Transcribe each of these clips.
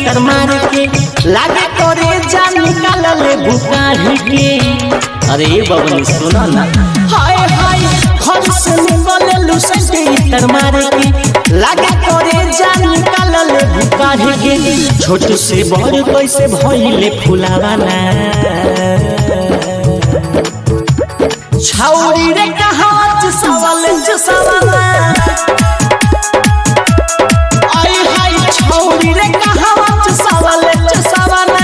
इतर मार के लागे करे जा निकाल ले बुकाढ़ के अरे बबनी सुनो ना हाय हाय घर से निकले लुसन के इतर मार के लागे करे जा निकाल ले बुकाढ़ के छोट से बड़ कैसे भइले फुलावाना छौरी रे कहावत सवाल ज सवाला आई हाय छौरी रे कहावत सवाल ज सवाला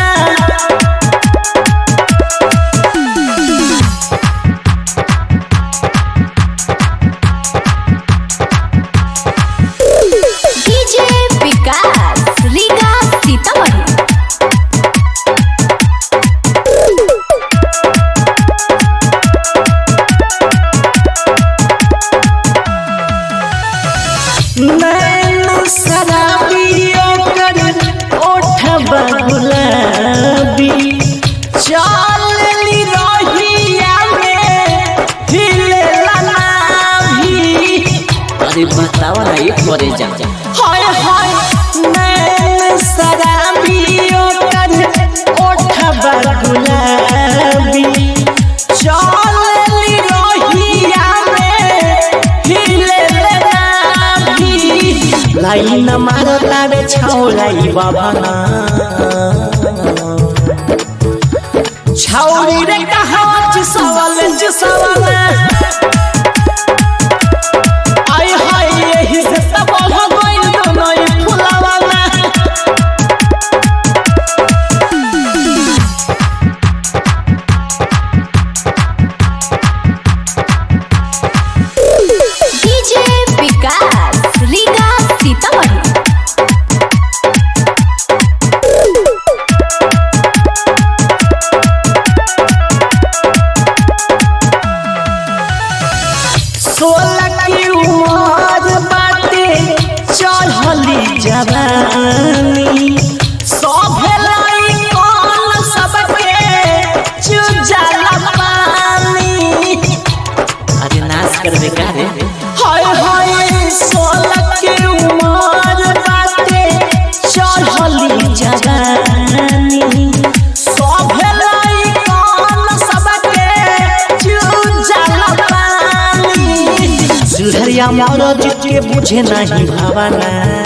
डीजे विकास रीगा सीतामढ़ी नैन शराबियों कर ओठबा गुलाबी चाल ली रोहिया में हिलेला नाभी अरे बतावा ना एक बारे जा हाय हाय नैन शराबियों कर ओठबा गुलाबी चाल ली रोहिया में हिलेला नाभी लाइन मारो तारे छौलाई बाबाना छौरी रे कहावत सवाल ज सवाल आई हाय यही से सब हो गइल दोनों फुलावाना डीजे विकास रीगा सीतामढ़ी सोलह की उम्र बाटे चढ़ली जवानी सभे लाई कौन सबके चुजाला पानी अरे नाश कर दे का रे हाय हाय सोलह की उम्र बाटे चढ़ली जवानी सभे लाई कौन सबके चुजाला पानी सुधरिया मौरज के बुझे नहीं भावना